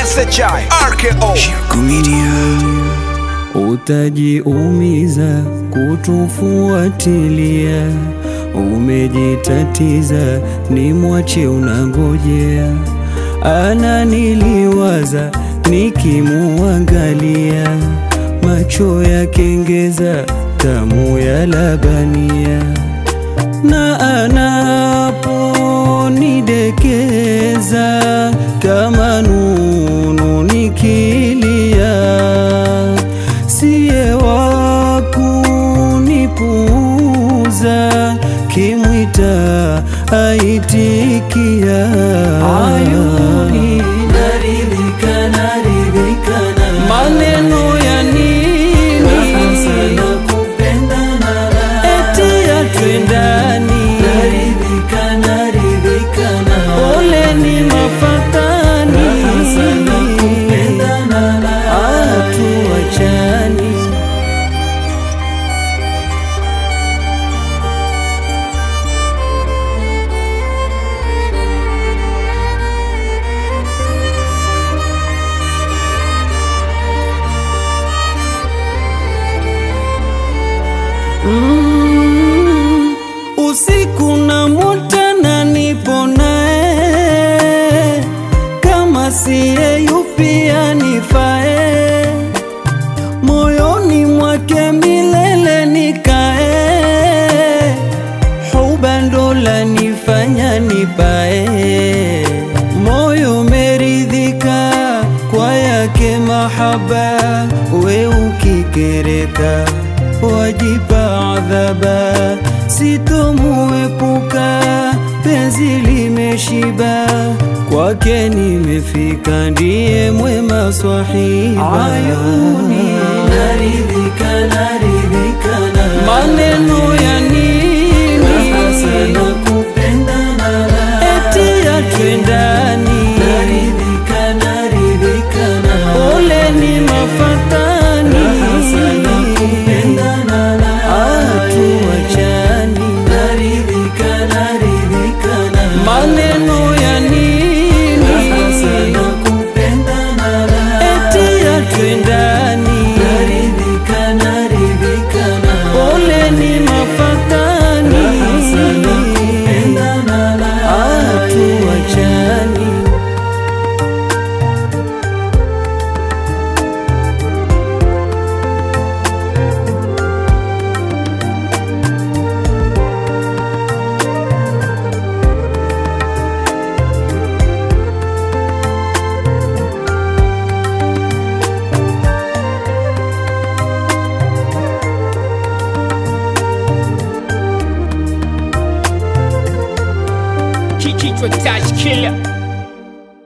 SHI RKO Utajiumiza kutufuatilia, umejitatiza, ni mwache unangojea. Ananiliwaza nikimuangalia, macho ya kengeza, tamu ya labania, na anaponidekeza kama nunu nikilia siye wa kunipuuza, kimwita aitikia. Ayuni naridhika, naridhika na maneno ya nini? Eti atwendani, ole ni mafatani, atuachani Mm, usiku na mutana nipo naye, kama siye yupi anifae, moyoni mwake milele nikae, huba ndo lanifanya nipae, moyo meridhika kwa yake mahaba, we ukikereka wajipa adhaba, sitomuepuka, penzi limeshiba, kwake nimefika, ndiye mwema swahiba. Ayuni naridhika, naridhika na maneno ya nini? Eti atwendani, ole ni mafatani, atuachani, maneno ya nini? Eti atwendani, ole ni mafatani, atuachani. Kichwa touch killer